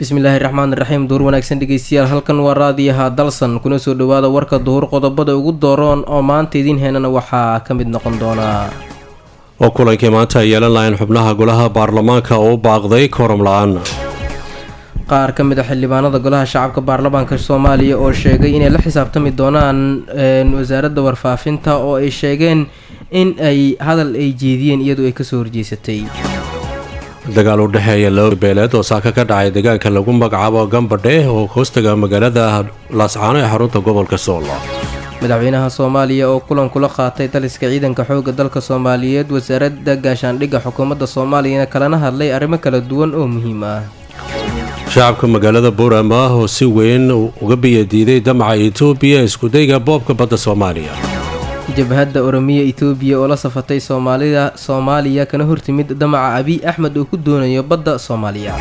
bismillaahi raxmaan raxiim duur wanaagsan dhegeystayaal halkan waa raadiyaha dalsan kuna soo dhawaada warka duhur qodobada ugu dooroon oo maanta idiin heenana waxaa ka mid noqon doonaa oo kulankii maanta ay yeelan lahayn xubnaha golaha baarlamaanka oo u baaqday kooram la-aan qaar ka mid a xildhibaanada golaha shacabka baarlamaanka soomaaliya oo sheegay inay la xisaabtami doonaan wasaaradda warfaafinta oo ay sheegeen in ay hadal ay jeediyeen iyadu ay kasoo horjeysatay dagaal u dhexeeya laba beeleed oo saaka ka dhacay deegaanka lagu magacaabo gambadhe oo hoostaga magaalada laascaano ee xarunta gobolka soolo madaxweynaha soomaaliya oo kulan kula qaatay daliska ciidanka xooga dalka soomaaliyeed wasaaradda gaashaandhigga xukuumadda soomaaliyana kalana hadlay arrimo kala duwan oo muhiim ah shacabka magaalada buurama oo si weyn uga biyadiiday damaca etoobiya iskudayga boobka badda soomaaliya jabhadda oromiya etoobiya oo la safatay soomaalida soomaaliya kana hortimid damaca abiy axmed uu ku doonayo badda soomaaliya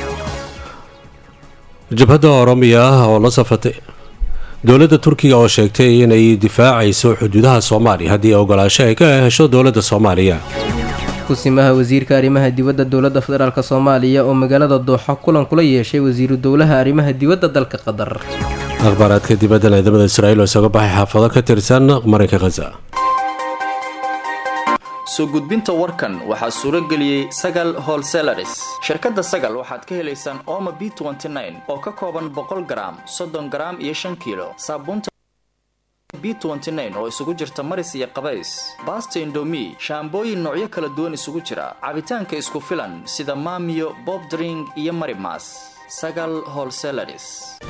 jabhadda oromiya oo la safatay dowladda turkiga oo sheegtay inay difaacayso xuduudaha soomaaliya haddii ogolaasho ay ka hesho dowladda soomaaliya kusimaha wasiirka arrimaha dibadda dowladda federaalk soomaaliya oo magaalada dooxa kulan kula yeeshay wasiiru dowlaha arrimaha dibadda dalka qatar akhbaaraadka dibadda ciidamada israa'iil oo isaga baxay xaafado ka tirsan marinka khaza soo gudbinta warkan waxaa suuro geliyey sagal holselaris shirkadda sagal waxaad ka helaysaan ooma b oo ka kooban boqol garaam soddon garaam iyo shan kiilo saabuunta b oo isugu jirta maris iyo qabays baasta indomi shaambooyin noocyo kala duwan isugu jira cabitaanka isku filan sida maamiyo bob dring iyo marimas sagal holselaris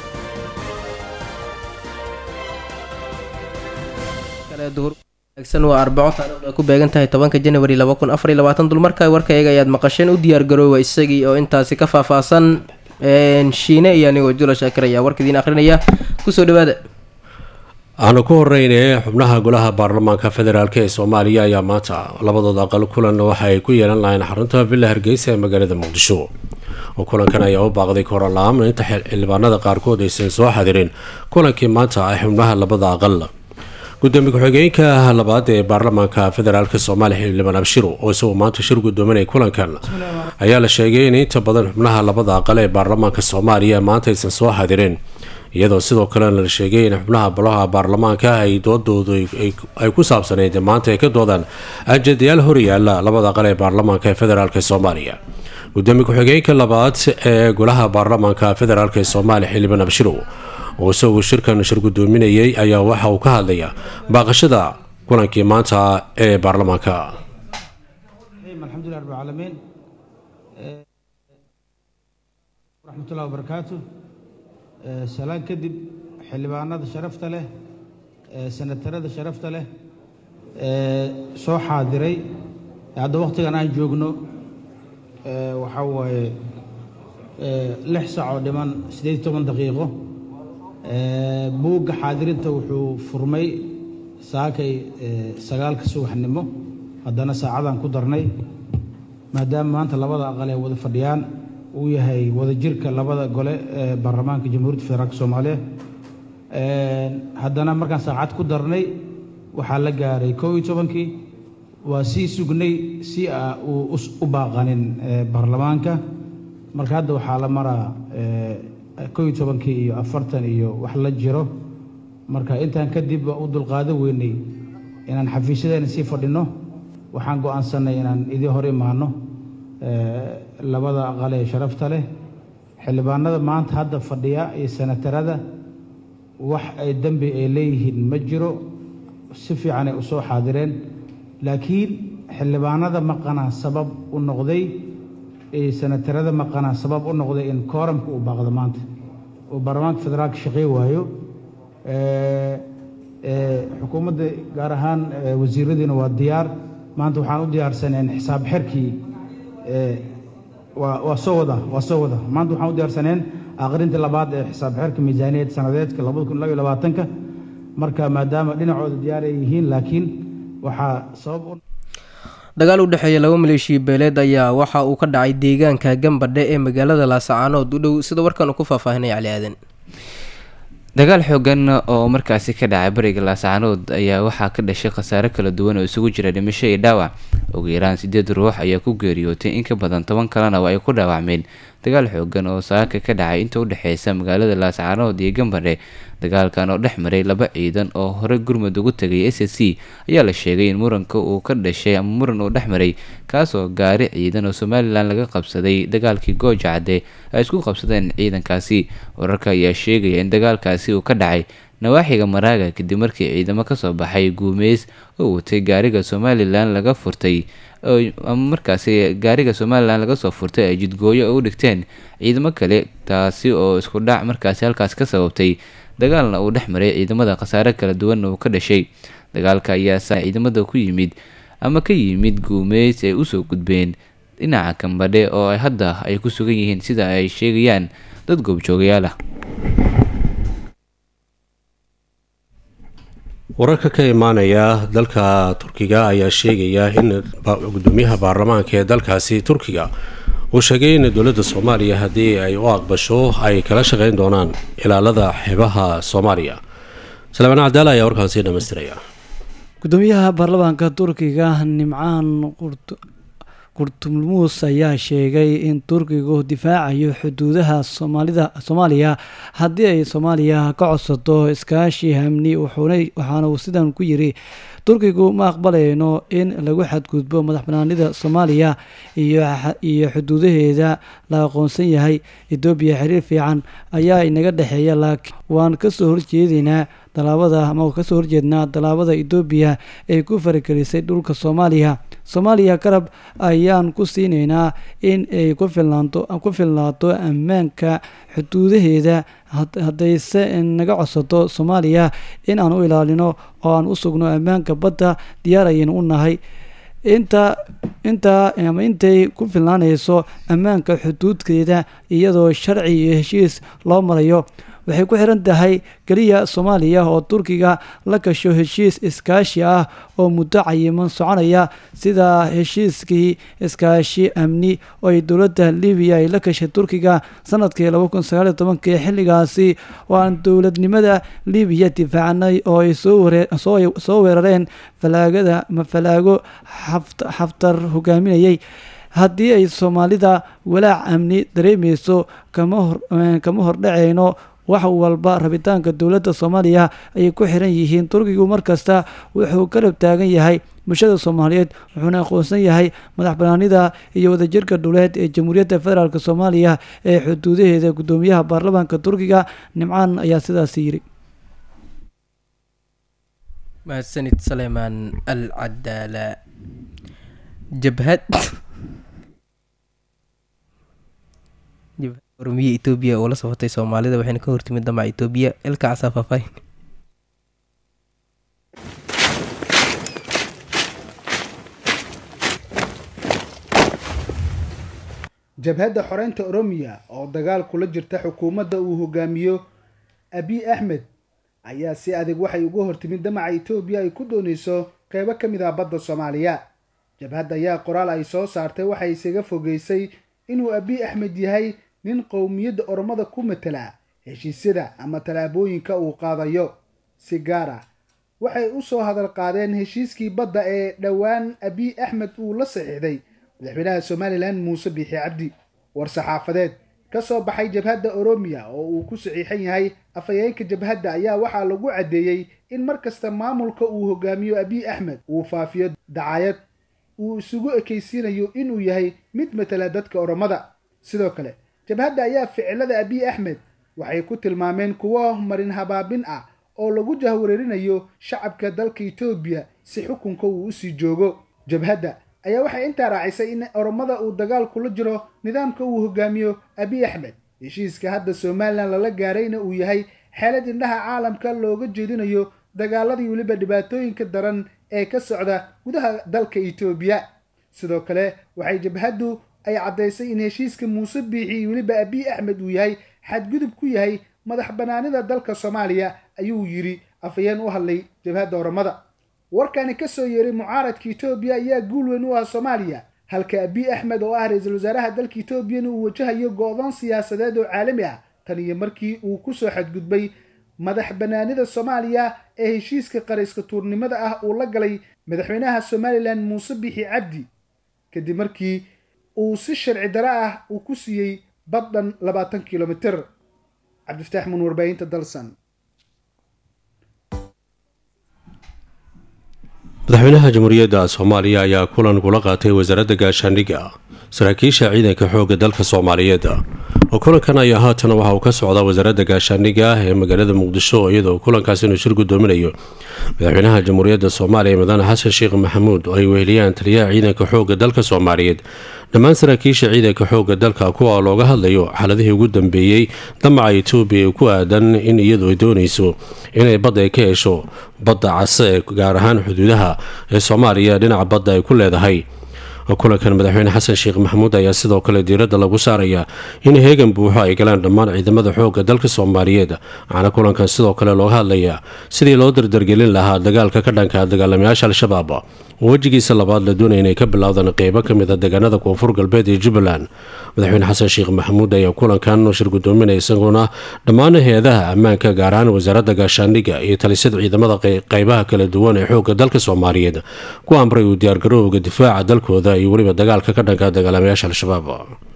waa arbaco taarikhdu ay ku beegan tahay tobanka janawari laba kun afar iyo labaatan dulmarka warkayaga ayaad maqasheen u diyaar garoowa isagii oo intaasi ka faahfaahsan shiine iyo anigoo jula shaakir ayaa warka idiin akhrinaya kusoo dhawaada waxaanu ku horeyne xubnaha golaha baarlamaanka federaalk ee soomaaliya ayaa maanta labadooda aqal kulan waxa ay ku yeelan lahayn xarunta villa hargeysa ee magaalada muqdisho oo kulankan ayaa u baaqday koorala-aan inta xildhibaanada qaarkood aysan soo xadirin kulankii maanta ay xubnaha labada aqal gudoomiye ku-xigeenka labaad ee baarlamaanka federaalk soomaaliya xildhibaan abshiro oo isaguo maanta shir gudoominaya kulankan ayaa la sheegay in inta badan xubnaha labada aqal ee baarlamaanka soomaaliya maanta aysan soo xadirin iyadoo sidoo kalena la sheegay in xubnaha bolaha baarlamaanka ay doodoodu ay ku saabsaneyd maanta ay ka doodaan ajadayaal horyaala labada aqal ee baarlamaanka ee federaalk soomaaliya gudoomiye ku-xigeenka labaad ee golaha baarlamaanka federaalk ee soomaaliya xildhibaan abshirow oo isagu shirkan shir gudoominayay ayaa waxa uu ka hadlaya baaqashada kulankii maanta ee baarlamaanka alxamdulilah rabbilcaalamiin waraxmatullahi wabarakaatu salaan kadib xildhibaanada sharafta leh senatarada sharafta leh soo xaadiray hadda wakhtigan aan joogno waxaa waaye lix sac oo dhiman siddeed iyo toban daqiiqo buugga xaadirinta wuxuu furmay saakay sagaalka subaxnimo haddana saacadaan ku darnay maadaama maanta labada aqal ee wada fadhiyaan uu yahay wadajirka labada gole ee baarlamaanka jamhuuriyadda federaalk soomaaliya haddana markaan saacad ku darnay waxaa la gaaray kow iyo tobankii waa sii sugnay si a uu u baaqanin baarlamaanka marka hadda waxaa la maraa kow iyo tobankii iyo afartan iyo wax la jiro marka intaan kadib waa u dulqaado weynay inaan xafiisyadeena sii fadhinno waxaan go-aansanay inaan idii hor imaano labada aqal ee sharafta leh xildhibaanada maanta hadda fadhiya iyo senatarada wax ay dembi ay leeyihiin ma jiro si fiicanay u soo xaadireen laakiin xildhibaanada maqanaa sabab u noqday senatarada maqanaa sabab u noqday in kooramka uu baaqdo maanta uu baarlamaanka federaalka shaqey waayo xukuumadda gaar ahaan wasiiradiina waa diyaar maanta waxaan u diyaarsaneen xisaab xerkii waa soo wada waa soo wada maanta waxaan u diyaarsaneen aqrintii labaad ee xisaab xerka miisaaniyad sanadeedka labada kun labaiyo labaatanka marka maadaama dhinacooda diyaar ay yihiin laakiin waxaa sabab u dagaal u dhexeeya laba maleeshiya beeleed ayaa waxa uu ka dhacay deegaanka gambadhe ee magaalada laasacaanood u dhow sida warkan uu ku faahfaahinay cali aadan dagaal xoogan oo markaasi ka dhacay bariga laascaanood ayaa waxaa ka dhashay khasaare kala duwan oo isugu jira dhimasho iyo dhaawac ugu yaraan sideed ruux ayaa ku geeriyootay in ka badan toban kalena oo ay ku dhaawacmeen dagaal xoogan oo saaka ka dhacay inta udhexeysa magaalada laascaanood iyo gambare dagaalkan oo dhex maray laba ciidan oo hore gurmud ugu tagay s s c ayaa la sheegay in muranka uu ka dhashay ama muran uu dhex maray kaasoo gaari ciidan oo somalilan laga qabsaday dagaalkii gooja cadde ay isku qabsadeen ciidankaasi wararka ayaa sheegaya in dagaalkaasi uu ka dhacay nawaaxiga maraaga kadib markii ciidamo kasoo baxay guumeys oo watay gaariga somalilan laga furtay ama markaasi gaariga somalilan laga soo furtay ay jidgooyo u dhigteen ciidamo kale taasi oo isku dhac markaasi halkaas ka sababtay dagaalna uu dhex maray ciidamada khasaare kala duwanna uu ka dhashay dagaalka ayaa saa ciidamada ku yimid ama ka yimid guumeys ay usoo gudbeen dhinaca kambadhe oo ay hadda ay ku sugan yihiin sida ay sheegayaan dad goobjoogayaal ah wararka ka imaanaya dalka turkiga ayaa sheegaya in gudoomiyaha baarlamaanka ee dalkaasi turkiga uu sheegay in dowladda soomaaliya haddii ay u aqbasho ay kala shaqeyn doonaan ilaalada xeebaha soomaaliya salmaan cadaala ayaa warkaasi dhamaystiraya gudoomiyaha baarlamaanka turkiga nimcaan qurtumulmuus ayaa sheegay in turkigu difaacayo xuduudaha soomaalida soomaaliya haddii ay soomaaliya ka codsato iskaashi amni waxaana uu sidan ku yiri turkigu ma aqbalayno in lagu xadgudbo madax banaanida soomaaliya iyo xuduudaheeda la aqoonsan yahay etoobiya xiriir fiican ayaa inaga dhexeeya laakiin waan kasoo horjeedaynaa dalaabada ama kasoo horjeednaa dalaabada etoobiya ee ku faragelisay dhulka soomaaliya soomaaliya garab ayaan ku siinaynaa in ay ku filnaato ammaanka xuduudaheeda haddayse naga codsato soomaaliya in aan u ilaalino oo aan u sugno ammaanka badda diyaar ayaynu u nahay inta intaa ama intay ku filnaanayso ammaanka xuduudkeeda iyadoo sharci iyo heshiis loo marayo waxay ku xiran tahay keliya soomaaliya oo turkiga la gasho heshiis iskaashi ah oo muddo cayiman soconaya sida heshiiskii iskaashi amni oo ay dowladda libiya ay la gashay turkiga sanadkii laba kun sagaal iyo tobankii xilligaasi oo aan dowladnimada libiya difaacnay oo ay soo weerareen falaagada ama falaago xaftar hogaaminayay haddii ay soomaalida walaac amni dareemeyso kama hordhaceyno wax walba rabitaanka dowladda soomaaliya ayay ku xiran yihiin turkigu markasta wuxuu garab taagan yahay bulshada soomaaliyeed wuxuuna aqoonsan yahay madax banaanida iyo wadajirka dhuleed ee jamhuuriyadda federaalk soomaaliya ee xuduudaheeda gudoomiyaha baarlamaanka turkiga nimcaan ayaa sidaas yiri mahadsanid saleymaan al cadaala jabhad ormiya etoobiya oo la safatay soomaalida waxayna ka hortimid damaca etoobiya ilka casaa faahfaahin jabhadda xoreynta oromiya oo dagaal kula jirta xukuumadda uu hogaamiyo abiy axmed ayaa si adag waxay uga hortimid damaca etoobiya ay ku doonayso qeybo ka mid ah badda soomaaliya jabhadda ayaa qoraal ay soo saartay waxay isaga fogeysay inuu abiy axmed yahay nin qowmiyadda oromada ku matela heshiisyada ama tallaabooyinka uu qaadayo si gaar ah waxay u soo hadal qaadeen heshiiskii badda ee dhowaan abiy axmed uu la saxiixday madaxweynaha somalilan muuse biixi cabdi war saxaafadeed ka soo baxay jabhadda oromiya oo uu ku saxiixan yahay afhayeenka jabhadda ayaa waxaa lagu caddeeyey in mar kasta maamulka uu hogaamiyo abiy axmed uu faafiyo dacayad uu isugu ekaysiinayo inuu yahay mid matela dadka oromada sidoo kale jabhadda ayaa ficilada abiy axmed waxay ku tilmaameen kuwo marin habaabin ah oo lagu jahwareerinayo shacabka dalka etoobiya si xukunka uu usii joogo jabhadda ayaa waxay intaa raacisay in oromada uu dagaal kula jiro nidaamka uu hogaamiyo abiy axmed heshiiska hadda somalilan lala gaarayna uu yahay xeelad indhaha caalamka looga jeedinayo dagaaladii weliba dhibaatooyinka daran ee ka socda gudaha dalka etoobiya sidoo kale waxay jabhaddu ay caddaysay in heshiiska muuse biixi iyo weliba abiy axmed uu yahay xadgudub ku yahay madax banaanida dalka soomaaliya ayuu yidhi afhayeen u hadlay jabhadda oromada warkani ka soo yeeray mucaaradka etoobiya ayaa guul weyn u ah soomaaliya halka abiy axmed oo ah ra-iisul wasaaraha dalka etoobiyana uu wajahayo go-doon siyaasadeed oo caalami ah tan iyo markii uu kusoo xadgudbay madax banaanida soomaaliya ee heshiiska qarayska tuurnimada ah uu la galay madaxweynaha somalilan muuse bixi cabdi kadib markii uu si sharci daro ah uu ku siiyey baddhan labaatan kilomitir cabdifataax mun warbaahinta dalsan madaxweynaha jamhuuriyadda soomaaliya ayaa kulan kula qaatay wasaaradda gaashaandhigga saraakiisha ciidanka xoogga dalka soomaaliyeed oo kulankan ayaa haatan waxa uu ka socdaa wasaaradda gaashaandhigga ee magaalada muqdisho iyadoo kulankaas inuu shir gudoominayo madaxweynaha jamhuuriyadda soomaaliya mudane xasan sheekh maxamuud oo ay weheliyaan taliyaha ciidanka xoogga dalka soomaaliyeed dhammaan saraakiisha ciidanka xoogga dalka kuwa looga hadlayo xaaladihii ugu dambeeyey damaca etoobiya ee ku aadan in iyadu ay doonayso inay badda ay ka hesho badda case ee gaar ahaan xuduudaha ee soomaaliya dhinaca badda ay ku leedahay kulankan madaxweyne xasan sheekh maxamuud ayaa sidoo kale diiradda lagu saarayaa in heegan buuxo ay galaan dhammaan ciidamada xoogga dalka soomaaliyeed waxaana kulankan sidoo kale looga hadlayaa sidii loo dardargelin lahaa dagaalka ka dhanka dagaalamayaasha al-shabaab oo wejigiisa labaad la doonaya inay ka bilaawdaan qeybo ka mid a deegaanada koonfur galbeed ee jubbaland madaxweyne xasan sheekh maxamuud ayaa kulankan shir gudoominaya isaguna dhammaan hay-adaha ammaanka gaar ahaan wasaaradda gaashaandhigga iyo talisada ciidamada qeybaha kala duwan ee xoogga dalka soomaaliyeed ku amray uu diyaargarowga difaaca dalkooda iyo weliba dagaalka ka dhanka dagaalamayaasha al-shabaab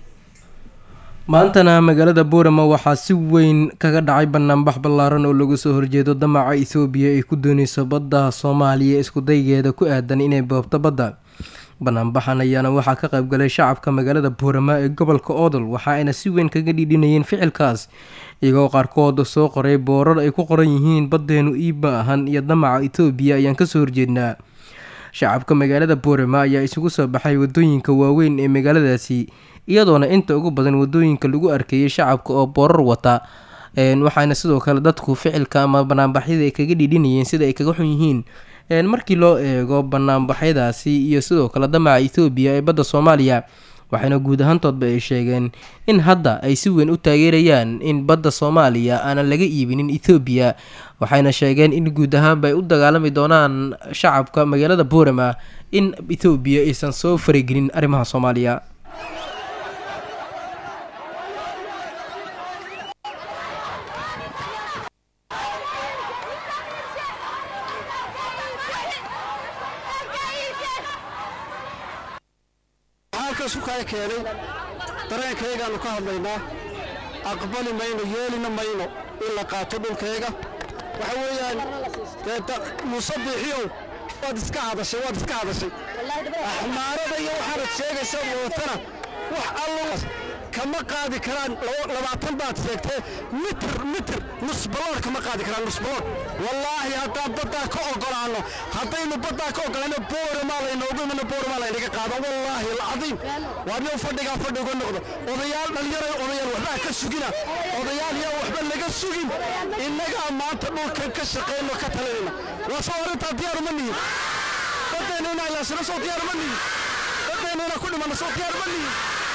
maantana magaalada boorama waxaa si weyn kaga dhacay banaanbax ballaaran oo lagu soo horjeedo damaca ethoobiya ay ku dooneyso badda soomaaliya iskudaygeeda ku aadan inay boobto badda banaanbaxan ayaana waxaa ka qaybgalay shacabka magaalada boorama ee gobolka oodol waxa ayna si weyn kaga dhiidhinayeen ficilkaas iyagoo qaarkood soo qoray boorar ay ku qoran yihiin baddeenu iibma ahan iyo damaca etoobiya ayaan kasoo horjeednaa shacabka magaalada boorama ayaa isugu soo baxay wadooyinka waaweyn ee magaaladaasi iyadoona inta ugu badan wadooyinka lagu arkeeyay shacabka oo boorar wata waxaana sidoo kale dadku ficilka ama banaanbaxyada ay kaga dhiidhinayeen sida ay kaga xun yihiin markii loo eego banaanbaxyadaasi iyo sidoo kale damaca ethoobiya ee badda soomaaliya waxaana guud ahaantoodba ay sheegeen in hadda ay si weyn u taageerayaan in badda soomaaliya aanan laga iibinin ethoobiya waxayna sheegeen in guud ahaanba ay u dagaalami doonaan shacabka magaalada boorama in ethoobiya aysan soo faragelin arrimaha soomaaliya keenay dareenkaygaanu ka hadlaynaa aqbali mayno yeelina mayno in la qaato dhulkayga waxa weeyaan musabixiyow waad iska hadashay waad iska hadashay axmaarada iyo waxaanad sheegaysaa wadatana wax allo kama qaadi karaan labaatan baad sheegtee mitir mitir nus baloor kama qaadi karaan nus baloor wallaahi haddaan baddaa ka ogolaano haddaynu baddaa ka ogolaano boorama laynoogu imano boorama laynaga qaado wallaahi alcadiim waa nin fadhigaa fadhi uga noqdo odayaal dhallinyaray odayaal waxbaa ka sugina odayaal yaa waxba laga sugin innagaa maanta dhulkan ka shaqayno ka talinayna waa soo arrintaa diyaaru ma nihin baddayna inaa ilaashino soo diyaaru ma nihin baddayna inaa ku dhimanno soo diyaaru ma nihin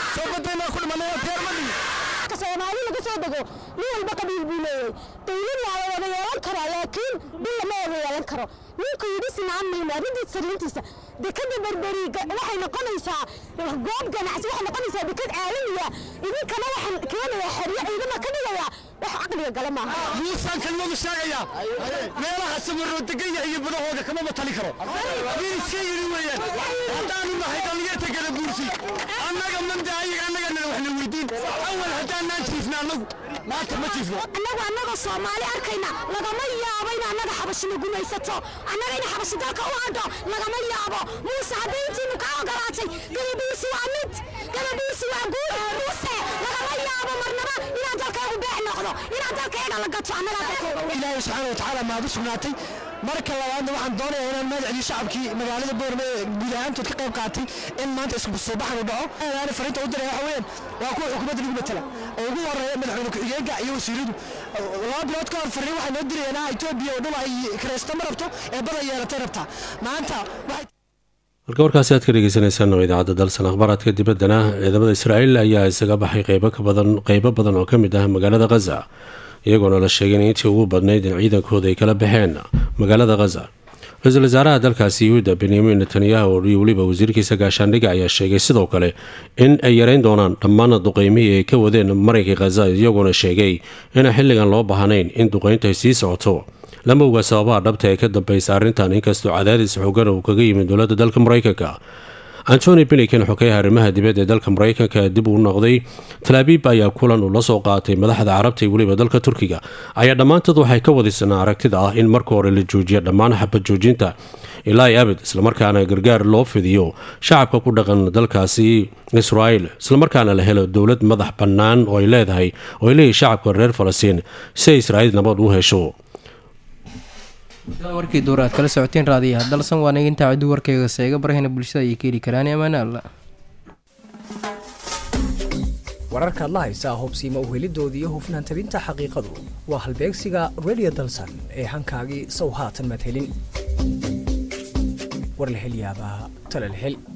soomaali laga soo dego nin walba qabiil buu leeyahay dawlad waa la wada yeelan karaa laakiin bil lama wada yeelan karo ninku yidhi sinaan mayno arrintiis sariintiisa dekada berberi waxay noqonaysaa goob ganacsi waxay noqonaysaa dekad caalamiya idinkana waxaan keenayaa xeryo ciidama ka dhigayaa wax caqliga gala maaha muusaan kelmadu sheegayaa meelaha samaroo degan yahay iyo badahooda kama matali karo nin iska yidhi weeyaan haddaanu nahay dhallinyarta gada buursi annaga manda ayaga annagana waxna weydiin awal haddaanaan jiifna annagu maanta ma jiifno annagu annagoo soomaali arkayna lagama yaabo in annaga xabashina gumaysato annaga in xabashi dalka u hadho lagama yaabo muuse hadday intiinu kaa ogolaatay gadabuusi waa mid gadabuusi waa guud muuse lagama yaabo marnaba inaad dalkaagu beec noqdo inaad dalkayga la gato annagaa dalkayga ilaahay subxaana watacaala maadu sugnaatay marka labaadna waxaan doonayaa inaan magacdii shacabkii magaalada boorme ee guud ahaantood ka qayb qaatay in maanta isku soo baxan u dhaco aana fariinta u diraya waxa weeyaan waa kuwa xukuumadda lagu matala oo ugu horeeya madaxweyne ku-xigeenka iyo wasiiradu laba bilood ka hor fariin waxay noo dirayeen etoobiya oo dhul ay kiraysto ma rabto ee bada yeelatay rabtaa maanta waxay halka warkaasi aad ka dhegeysaneysaan oo idaacadda dalsan akhbaaraadka dibaddana ciidamada israa'iil ayaa isaga baxay qeybo ka badan qeybo badan oo ka mid ah magaalada khaza iyagoona la sheegay in intii ugu badnayd in ciidankooda ay kala baxeen magaalada khaza ra-iisul wasaaraha dalkaasi yuhuuda benyamin netanyahu iyo weliba wasiirkiisa gaashaandhiga ayaa sheegay sidoo kale in ay yareyn doonaan dhammaan duqeymihii ay ka wadeen marayka khaza iyagoona sheegay inaan xilligan loo baahnayn in duqeynta ay sii socoto lama oga sababaha dhabta ee ka dambeysa arrintan inkastoo cadaadis xoogan uu kaga yimid dowladda dalka maraykanka antony blinken xogeyaha arrimaha dibadda ee dalka maraykanka dib uu noqday talaabiib ayaa kulan uu la soo qaatay madaxda carabta iyo weliba dalka turkiga ayaa dhammaantood waxay ka wadaysanaa aragtida ah in marka hore la joojiya dhammaan xabad joojinta ilaa i abid islamarkaana gargaar loo fidiyo shacabka ku dhaqan dalkaasi israel islamarkaana la helo dowlad madax bannaan oo ay leedahay oo ay leeyihin shacabka reer falastiin si ay israa'iil nabad u hesho warkii duur aad kala socoteen raadiyaha dalsan waa naga intaa ciduu warkayga seega barahina bulshada ayay ka heli karaan amaane alla wararkaad la haysaa hubsiima uhelidooda iyo hufnaan tabinta xaqiiqadu waa halbeegsiga radio dalsan ee hankaagii sow haatan madhelin war la hel yaabaa tala la hel